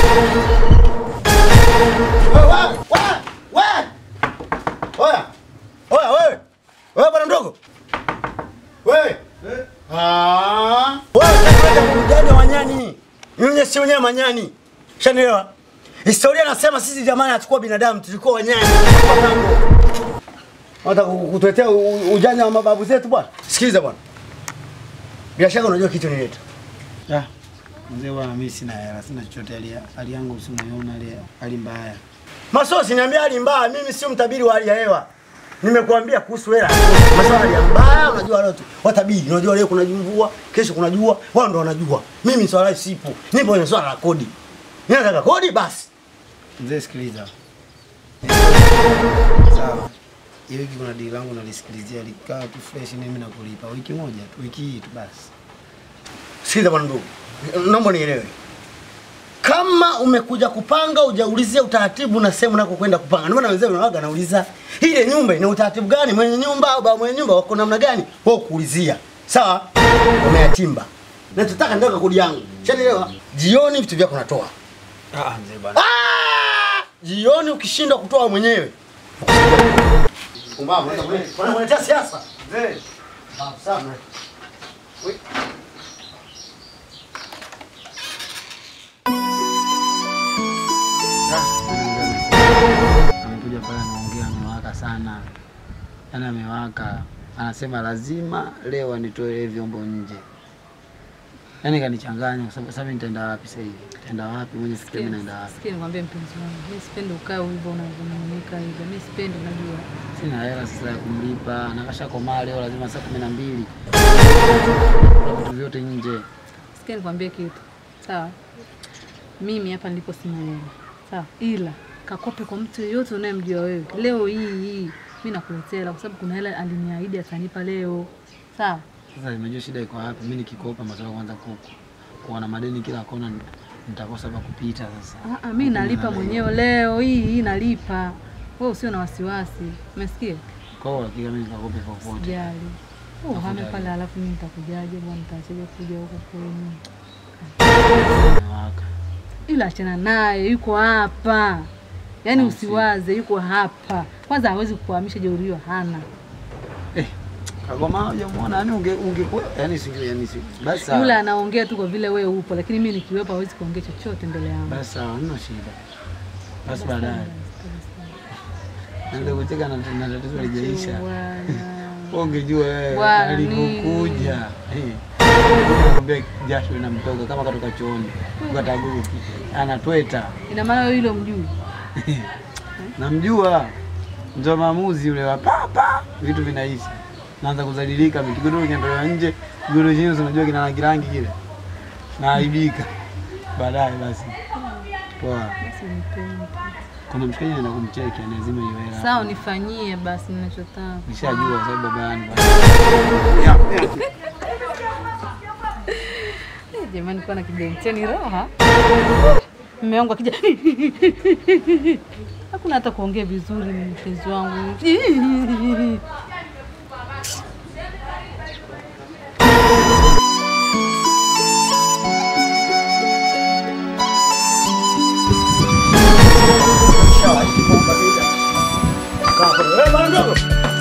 Wewe, wewe, wewe. Oya. Oya wewe. Wewe bwana mdogo. Wewe. Ah. Wewe unataka kujanja wanyani. Nyinyi si wenyewe manyani. Shanielewa? Historia nasema sisi jamani hatukuwa binadamu, tulikuwa wanyani. Hata kutuletea u- u- ujanja wa mababu zetu bwana. Sikiliza bwana. Bila shaka unajua kitu nileta. Ah, mzee bwana, mimi sina hela, sina chochote. Hali hali yangu usimuiona, hali hali mbaya. Masosi niambia hali mbaya, mimi sio mtabiri wa hali ya hewa. Nimekuambia kuhusu hela. Masuala ya mbaya unajua leo tu. Watabiri, unajua leo kuna mvua, kesho kuna jua, wao ndo wanajua. Mimi swala sipo. Nipo kwenye swala la kodi. Ninataka kodi basi. Mzee, sikiliza. Sawa. Hiyo wiki kuna dili langu nalisikilizia likaa tu fresh, mimi nakulipa wiki moja tu, wiki hii tu basi. Sikiliza bwana ndugu. Naomba nielewe. Kama umekuja kupanga hujaulizia utaratibu na sehemu nako kwenda kupanga. Ndio maana wenzao wanawaga nauliza ile nyumba ina utaratibu gani? Mwenye nyumba au baba mwenye nyumba wako namna gani? Wao kuulizia. Sawa? Umeyatimba. Na tutaka ndio kodi yangu. Shanielewa? Jioni vitu vyako natoa. Ah, mzee bwana. Ah! Jioni ukishindwa kutoa mwenyewe. Pumbavu, unaletea siasa. Mzee, Ah, sawa. amekuja pale anaongea, amewaka sana, yaani amewaka, anasema lazima leo anitoe vyombo nje. Yaani kanichanganya kwa sababu sasa nitaenda wapi sasa hivi? Nitaenda wapi? Mwenye sikia mimi naenda wapi? Sikia nikwambie mpenzi wangu, mimi sipendi ukae hivyo unavyonung'unika hivyo. Mimi sipendi, unajua. Sina hela sasa ya kumlipa, na kasha komaa leo lazima saa kumi na mbili Kula vitu vyote nje. Sikia nikwambie kitu. Sawa? Mimi hapa nilipo sina hela. Sawa? Ila kakope kwa mtu yeyote unayemjua wewe. Leo hii hii mimi nakuletea hela kwa sababu kuna hela aliniahidi atanipa leo. Sawa? Sasa nimejua shida iko wapi. Mimi nikikopa masuala kwanza kuku kuwa na madeni kila kona, nitakosa pa kupita sasa. Ah, ah, mimi nalipa mwenyewe leo hii hii nalipa. Wewe usio na wasiwasi. Umesikia? Kwa hiyo hakika mimi nikakope popote. Sijali. Oh, hame pale alafu mimi nitakujaje bwana, nitachaje kuja huko kwenu. Nimewaka. ila achana naye, yuko hapa. Yaani usiwaze, yuko hapa. Kwanza hawezi kukuhamisha jeuri hiyo, hana. Eh, Kagoma hujamuona yani unge unge yani singe yani si. Basi sawa. Yule anaongea tu kwa vile wewe upo, lakini mimi nikiwepo hawezi kuongea chochote mbele yangu. Basi sawa, hamna shida. Basi baadaye. Ndio kucheka na na tatizo halijaisha. Bwana. Wewe Ungejua wewe Bwana, alipokuja. Eh. Nakwambia jasho linamtoka kama katoka chooni. Ukataguki. Anatweta. Ina maana wewe yule mjui. Namjua. Ndio maamuzi yule wa papa. Vitu vinaisha. Naanza kuzalilika, kigodoro kinaondolewa nje, kigodoro chenyewe si unajua kina rangi rangi kile. Naaibika. Baadaye basi. Poa. Basi nipende. Kuna mshikaji anaenda kumcheki, lazima iwe hela. Sawa, nifanyie basi ninachotaka. Nishajua kwa sababu baba yangu. Eh, Jamani, kuwa na kibenteni raha. Mume wangu akija hakuna hata kuongea vizuri, mpenzi wangu. Wewe bwana mdogo.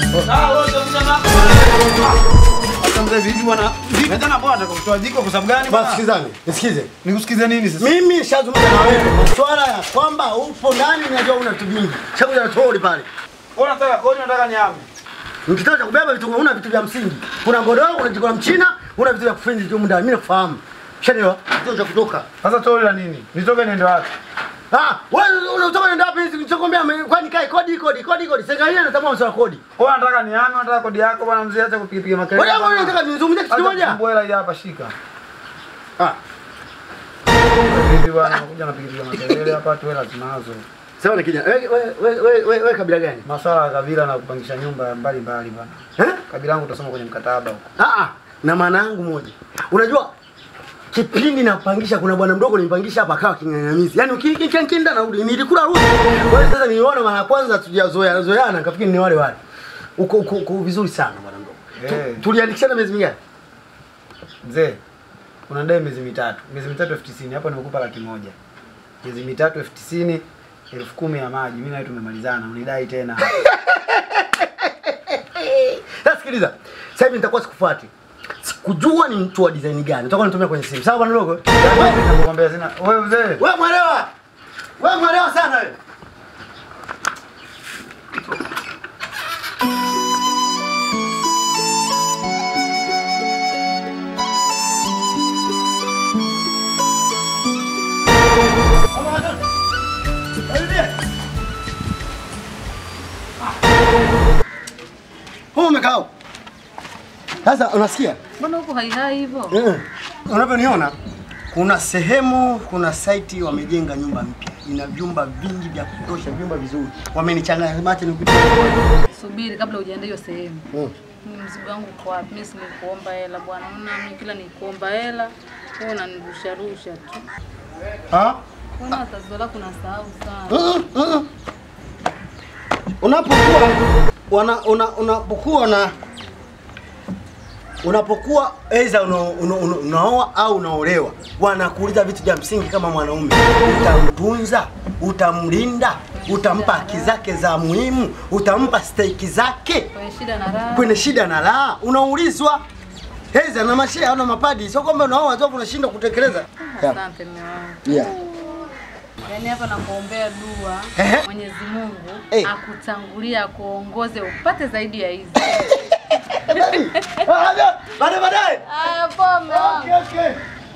Sasa mzee vipi bwana? Vipi tena bwana atakutoa jiko kwa sababu gani Basi sikizani, nisikize. Nikusikize nini sasa? Mimi nishazungumza na wewe masuala ya kwamba upo ndani, najua una vitu vingi. Shakuja na troli pale. Wewe unataka kodi unataka nyama? Mkitaka kubeba vitu, una vitu vya msingi. Kuna godoro, una jiko la mchina, una vitu vya kufinji tu ndani. Mimi nafahamu. Shanielewa? Kitu cha kutoka. Sasa toli la nini? Nitoke niende wapi? Ah, wewe unatoka nenda wapi? Nilichokwambia kwani kai kodi kodi kodi kodi. Serikali inatambua masuala ya kodi. Wewe unataka niame, unataka kodi yako bwana mzee, acha kupiga makelele. Wewe wewe unataka nizungumzie kitu kimoja? Fungue hela hii hapa shika. Ah, Vipi bwana, unakuja unapiga makelele hapa tu hela tunazo. sawa na kijana. Wewe wewe wewe wewe kabila gani? Masuala ya kabila na kupangisha nyumba mbali mbali bwana. Eh? Kabila yangu utasoma kwenye mkataba huko. Ah, ah, na maana yangu moja. Unajua kipindi napangisha kuna bwana mdogo nilimpangisha hapa akawa king'ang'anizi. Yaani ukikinda na uli nilikula ruhusa. Wewe sasa niliona mara ya kwanza tujazoea zoeana nikafikiri ni wale wale. Uko uko, uko vizuri sana bwana mdogo. Eh. Tu, tuliandikishana miezi mingapi? Mzee, una dai miezi mitatu. Miezi mitatu elfu tisini. Hapo nimekupa laki moja. miezi mitatu elfu tisini elfu kumi ya maji. Mimi nawe tumemalizana, unidai tena. Sasa sikiliza. Sasa hivi nitakuwa sikufuati. Sikujua ni mtu wa design gani. Utakuwa nitumia kwenye simu. Sawa bwana dogo? Nakwambia sina wewe mzee. Wewe mwelewa. Wewe mwelewa sana wewe. Wewe umekaa hapo. Sasa unasikia? Mbona huko haihai hivyo? Eh, Unavyoniona kuna sehemu, kuna site wamejenga nyumba mpya, ina vyumba vingi vya kutosha, vyumba vizuri. Wamenichanganya macho nikupita. Subiri kabla hujaenda hiyo sehemu. Mm. Mimi mzigo wangu uko wapi? Mimi si nikuomba hela bwana. Unaona mimi kila nikuomba hela, wewe unanirusha rusha tu. Ah? Unaona tatizo lako unasahau sana. Mm, mm, mm. Unapokuwa wana, una, unapokuwa na unapokuwa aidha una, una, una, unaoa au unaolewa, wanakuuliza vitu vya msingi kama mwanaume, utamtunza, utamlinda, utampa haki zake za muhimu, utampa stahiki zake Kwenye shida na raha. kwenye shida na raha, unaulizwa aidha na mashehe au na mapadi, sio kwamba unaoa tu unashindwa kutekeleza. Yeah. Asante mume wangu. Yeah. Yaani hapa nakuombea dua Ehe. Mwenyezi Mungu Eh. akutangulia akuongoze upate zaidi ya hizi. Baadaye baadaye. Aya, poa mume wangu. Okay, okay.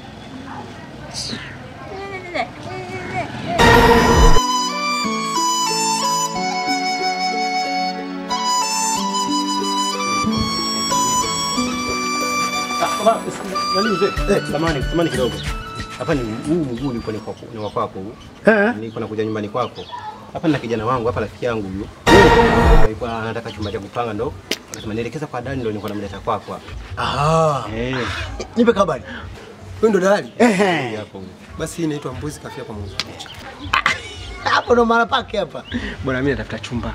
Nani mzee? Samani, samani kidogo. Hapa ni huu mguu uko ni kwako, ni wa kwako huu. Eh. Niko nakuja nyumbani kwako. Hapa nina kijana wangu hapa rafiki yangu huyu. Ah, Alikuwa anataka chumba cha kupanga ndo. Akasema nielekeza kwa Dani ndo nilikuwa namleta kwako hapa. Ah, Eh. nipe kabari. Wewe ndo dalali? Ehe. Hapo. huyu. Basi hii inaitwa mbuzi kafia kwa Mungu. Hapo ndo mara pake hapa. Bwana mimi natafuta chumba.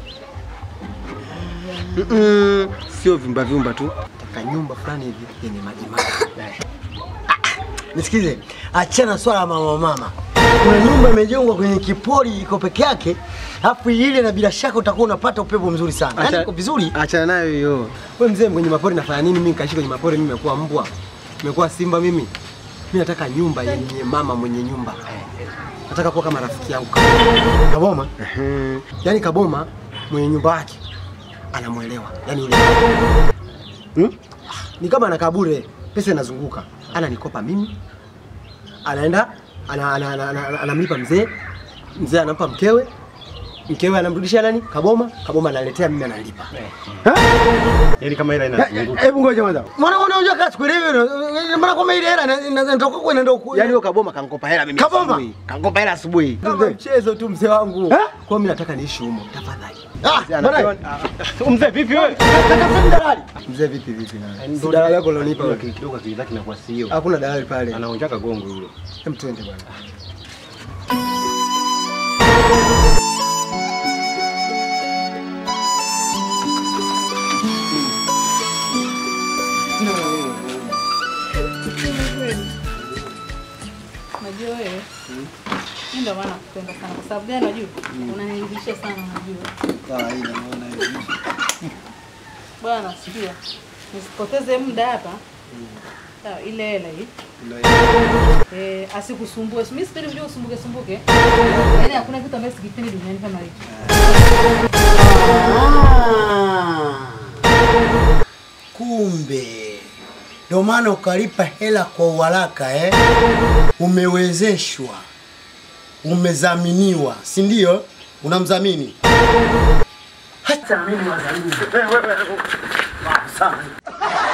Mm-mm, sio vyumba vyumba tu. Nataka nyumba fulani hivi yenye maji maji. Nisikize, achana swala la mama mama. Kuna nyumba imejengwa kwenye kipori iko peke yake, alafu ile na bila shaka utakuwa unapata upepo mzuri sana. Yaani Acha- iko vizuri. Achana nayo hiyo. Wewe mzee kwenye mapori nafanya nini? Mimi nikaishi kwenye mapori, mimi nimekuwa mbwa. Nimekuwa simba mimi. Mimi nataka nyumba yenye mama mwenye nyumba. Nataka kuwa kama rafiki yangu. Kaboma. Mhm. Yaani Kaboma mwenye nyumba yake anamwelewa. Yaani yule hmm? Ni kama anakaa bure, pesa inazunguka. Ananikopa mimi. Anaenda ana, ana, ana, ana, ana, anamlipa mzee. Mzee anampa mkewe. Mkewe anamrudishia nani? Kaboma. Kaboma analetea mimi analipa. Yaani kama ile inazunguka. Hebu ngoja kwanza. Mwana unajua kazi kuelewa hilo. Maana kama ile hela ina- ina- inatoka kwa inaenda huko. Yaani huyo Kaboma kankopa hela mimi Kaboma? asubuhi. Kankopa hela asubuhi. Kama mchezo tu mzee wangu. Eh? Kwa mimi nataka niishi humo. Tafadhali. Ah, Mzee bwana. anapewa- Mzee vipi wewe? Tafuta dalali. Mzee vipi vipi na? Yaani Si dalali yako ulionipa wewe. kidogo akili zake inakuwa sio. Hakuna dalali pale. Anaonjaka gongo yule. Hem twende bwana. Unajua wewe? Mimi ndio maana nakupenda sana. Kwa sababu gani unajua? Unaniridhisha sana unajua. Kawaida naona hivi. Bwana sikia. Nisipoteze muda hapa. Sawa, ile hela hii. Eh, asikusumbue. Mimi sipendi mjua usumbuke sumbuke. Yaani hakuna kitu ambacho sikipendi duniani kama hiki. Ah. Kumbe ndio maana ukalipa hela kwa uharaka eh? Umewezeshwa, umezaminiwa, si ndio? Unamdhamini hata mimi wadhamini. Sana.